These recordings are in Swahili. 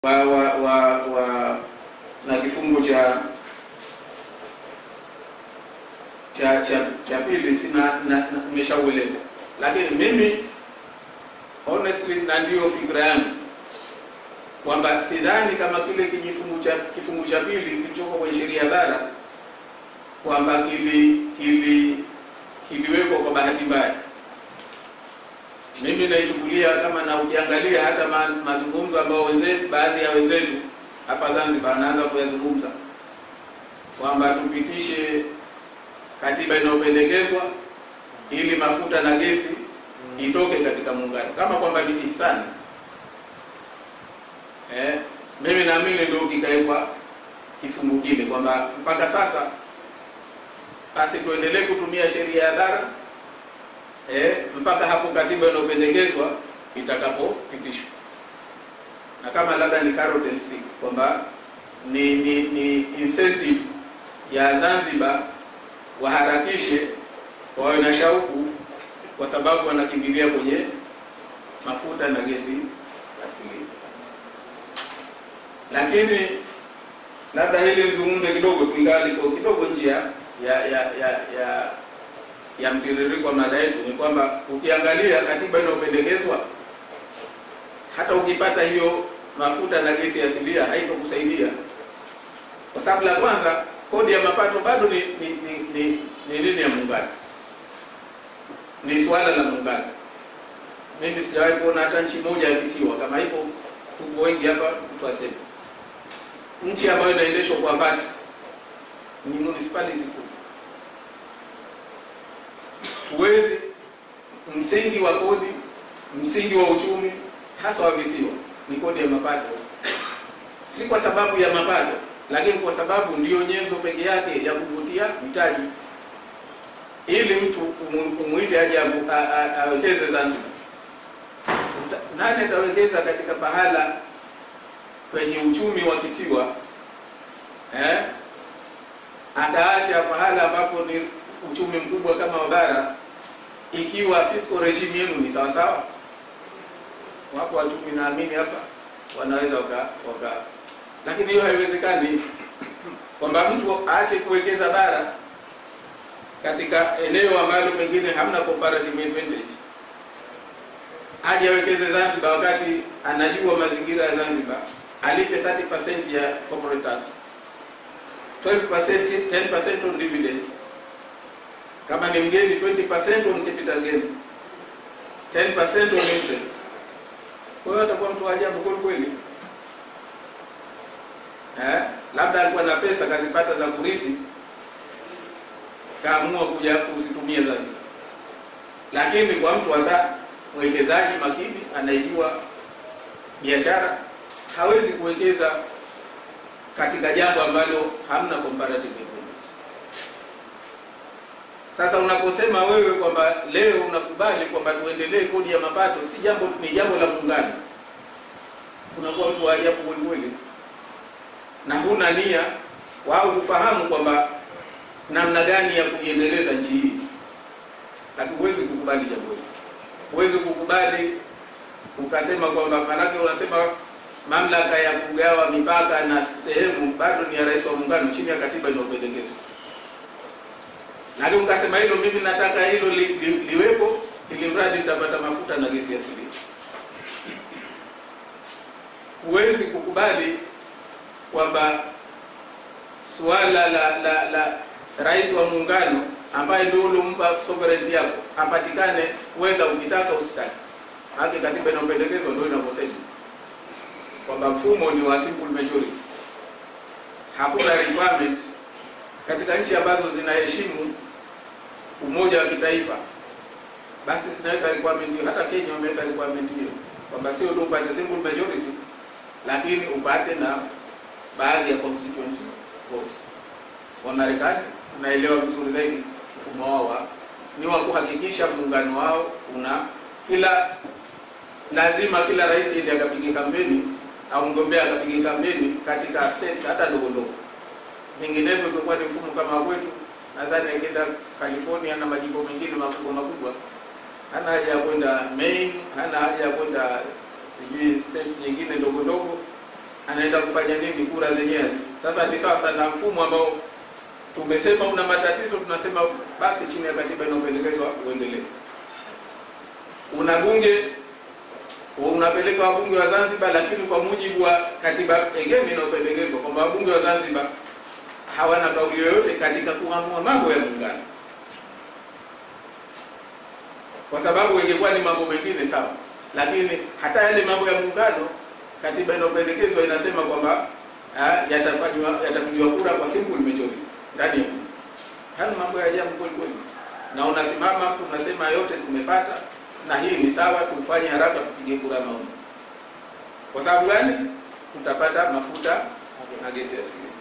wa wa wa, wa na kifungu cha cha cha cha pili sina nimeshaueleza, lakini mimi honestly, na ndiyo fikra yangu kwamba sidhani kama kile kijifungu cha kifungu cha pili kilichoko kwenye sheria bara kwamba kili kili kiliwekwa kwa bahati mbaya. Mimi naichukulia kama na ukiangalia hata ma, mazungumzo ambayo wenzetu baadhi ya wenzetu hapa Zanzibar wanaanza kuyazungumza kwamba tupitishe katiba inayopendekezwa ili mafuta na gesi itoke katika muungano, kama kwamba ni ihsani. Eh, mimi naamini ndio kikawekwa kifungu kile kwamba mpaka sasa basi tuendelee kutumia sheria ya bara eh, mpaka hapo katiba inayopendekezwa itakapopitishwa, na kama labda ni carrot and stick kwamba ni, ni ni incentive ya Zanzibar waharakishe wawe na shauku, kwa sababu wanakimbilia kwenye mafuta na gesi asili. Lakini labda hili nizungumze kidogo, tuingaliko kidogo njia ya ya ya ya, ya mtiririko wa mada yetu, ni kwamba ukiangalia katiba inayopendekezwa, hata ukipata hiyo mafuta na gesi asilia haitokusaidia, kwa sababu la kwanza kodi ya mapato bado ni ni ni, ni, ni nini ya muungano, ni suala la muungano. Mimi sijawahi kuona hata nchi moja ya kisiwa kama ipo, tuko wengi hapa, mtu aseme nchi ambayo inaendeshwa kwa vati ni municipality tu. Huwezi, msingi wa kodi, msingi wa uchumi hasa wa visiwa ni kodi ya mapato, si kwa sababu ya mapato lakini kwa sababu ndiyo nyenzo peke yake ya kuvutia mtaji, ili mtu umwite aje awekeze Zanzibar. Nani atawekeza katika pahala kwenye uchumi wa kisiwa eh? Ataacha pahala ambapo ni uchumi mkubwa kama wa bara, ikiwa fiscal regime yenu ni sawa sawa. Wapo wachumi naamini hapa wanaweza waka, waka lakini hiyo haiwezekani, kwamba mtu aache kuwekeza bara katika eneo ambalo pengine hamna comparative advantage, aje awekeze Zanzibar wakati anajua mazingira ya Zanzibar, alipe 30% ya corporate tax, 12% 10% on dividend, kama ni mgeni 20% on capital gain, 10% on interest. Kwa hiyo atakuwa mtu wa ajabu kweli kweli. Eh, labda alikuwa na pesa kazipata za kurithi, kaamua kuja kuzitumia Zanzibar. Lakini kwa mtu hasa mwekezaji makini anayejua biashara hawezi kuwekeza katika jambo ambalo hamna comparative advantage. Sasa unaposema wewe kwamba leo unakubali kwamba tuendelee kodi ya mapato, si jambo, ni jambo la muungano, unakuwa mtu wa ajabu kweli kweli na huna nia wao kufahamu kwamba namna gani ya kuiendeleza nchi hii, lakini huwezi kukubali jambo hili, huwezi kukubali ukasema kwamba, maanake unasema mamlaka ya kugawa mipaka na sehemu bado ni ya rais wa muungano chini ya katiba inayopendekezwa, lakini ukasema hilo, mimi nataka hilo li, li, liwepo ili mradi nitapata mafuta na gesi asilia. Huwezi kukubali kwamba suala la la la rais wa muungano ambaye ndio uliompa sovereignty yako apatikane, weza ukitaka usitaki. Haki katiba inayopendekezwa ndio inavyosema kwamba mfumo ni wa simple majority. Hakuna requirement katika nchi ambazo zinaheshimu umoja wa kitaifa, basi zinaweka requirement hiyo. Hata Kenya wameweka requirement hiyo kwamba sio tu upate simple majority, lakini upate na baadhi ya constituent votes. Wa Marekani unaelewa vizuri zaidi mfumo wao ni wa kuhakikisha muungano wao una kila lazima kila rais ndiye akapige kampeni au mgombea akapige kampeni katika states hata ndogo ndogo. Vinginevyo ingekuwa ni mfumo kama kwetu, nadhani akienda California na majimbo mengine makubwa makubwa, hana haja ya kwenda Maine, hana haja ya kwenda sijui states nyingine ndogo ndogo anaenda kufanya nini kura zenyewe. Sasa ni sawa sana mfumo ambao tumesema una matatizo, tunasema basi chini ya katiba inayopendekezwa uendelee. Una bunge unapeleka wabunge wa Zanzibar, lakini kwa mujibu wa katiba egemi inayopendekezwa kwamba wabunge wa Zanzibar hawana kauli yoyote katika kuamua mambo ya muungano, kwa sababu ingekuwa ni mambo mengine sawa, lakini hata yale mambo ya muungano katiba inayopendekezwa inasema kwamba yatafanywa yatapigiwa kura kwa simple majority ndani ya bunge. Haya mambo ya ajabu kweli kweli, na unasimama mtu unasema yote tumepata na hii ni sawa, tufanye haraka tupige kura maoni. Kwa sababu gani? Tutapata mafuta na gesi asili.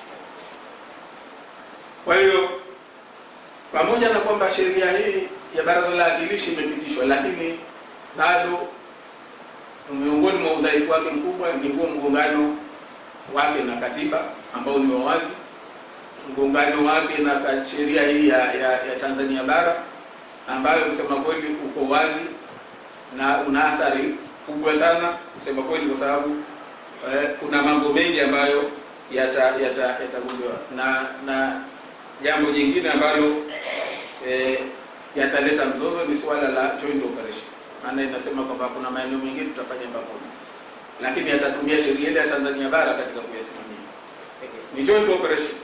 Kwa hiyo pamoja na kwamba sheria hii ya Baraza la Wawakilishi imepitishwa, lakini bado miongoni mwa udhaifu wake mkubwa ni huo mgongano wake na katiba ambao ni wawazi, mgongano wake na sheria hii ya, ya, ya Tanzania bara ambayo kusema kweli uko wazi na una athari kubwa sana kusema kweli, kwa sababu eh, kuna mambo mengi ambayo yatagunduliwa yata, na na jambo jingine ambalo eh, yataleta mzozo ni suala la joint operation. Maana inasema kwamba kuna maeneo mengine tutafanya pamoja, lakini yatatumia sheria ile ya Tanzania bara katika kuyasimamia. Ni joint operation